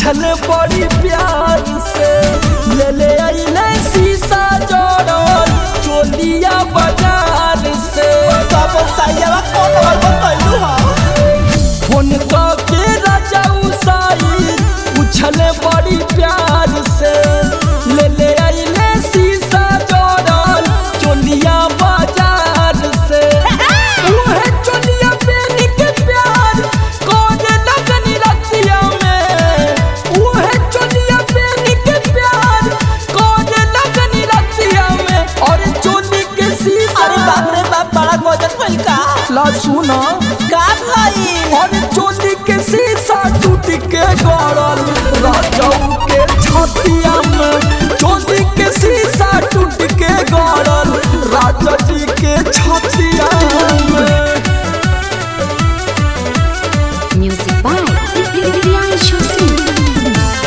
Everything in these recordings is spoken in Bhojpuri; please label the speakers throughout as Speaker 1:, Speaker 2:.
Speaker 1: पूछल बड़ी प्यार से ले ले अइले शीशा जोड़ल चोलिया बाजार से
Speaker 2: तब साइयावा कौन बार बतैलू हा
Speaker 1: फोन के राजा उसाई पूछल बड़ी प्यार से ले ले अइले शीशा जोड़ल चोलिया बाजार से उहे चोलिया पेन के प्यार कौन लगन रतिया में उहे चोलिया पेन के प्यार कौन लगन रतिया में और चोली के शीशा
Speaker 2: अरे बाप रे बाप बड़ा गजब भइल का
Speaker 1: ला सुना
Speaker 2: का भाई
Speaker 1: और चोली के शीशा टूट के गड़ल राजाऊ के छतिया में चोली के शीशा टूट के गड़ल राजा जी के छतिया में
Speaker 3: Music by Priyanshu Singh.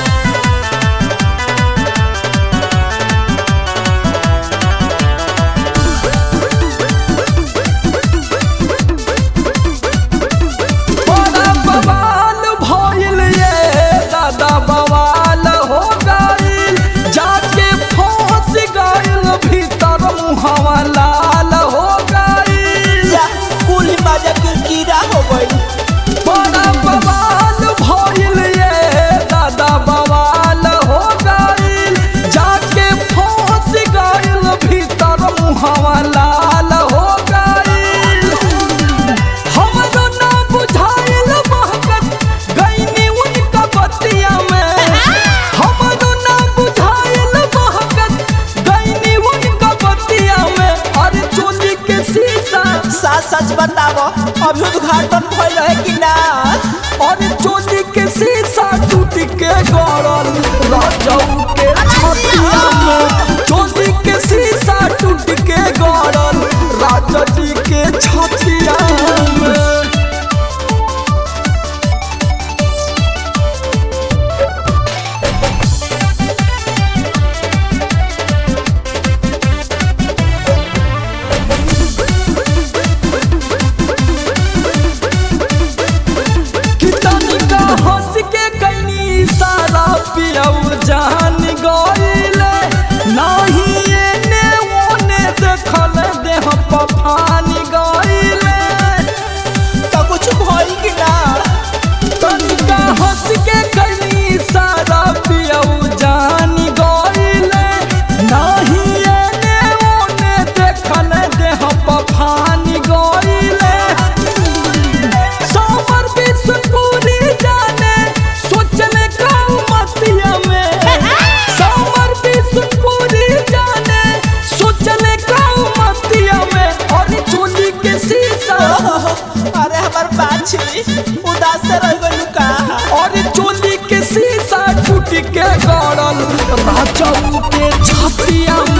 Speaker 1: बड़ा बवाल भइल ये दादा बवाल हो गइल जाके फंस गइल भीतर मुहवा लाल हो गइल
Speaker 2: जा कुली बाजा किरकिरा हो गइल
Speaker 1: बड़ा बवाल भइल ये दादा बवाल हो गइल जाके फंस गइल भीतर मुहवा लाल हो गइल हमरो ना बुझाइल महकत गइनी उनका बतिया में हमरो ना बुझाइल महकत गइनी उनका बतिया में अरे चोली के शीशा
Speaker 2: सच सच बतावो अभी उद्घाटन भइल है कि ना
Speaker 1: और चोली के शीशा टूट के गड़ल राजाऊ के छतिया में चोली के शीशा टूट के गड़ल राजा जी के छतिया में कितनी का हंस के कैनी सारा पियऊ जान गइले नाही एने ओने देखल देह पफान गइले
Speaker 2: तो कुछ भइल कि ना
Speaker 1: तनिका हंस के कैनी सारा पियऊ जान गइले नाही एने ओने देखल देह पफान गइले सावर बिस्कुरी जाने सोचने का मतिया में सावर बिस्कुरी जाने सोचने का मतिया में और चोली के शीशा
Speaker 2: अरे हमार बाछी उदास से रह गइल का
Speaker 1: और चोली के शीशा टूट के गड़ल राजाऊ के छतिया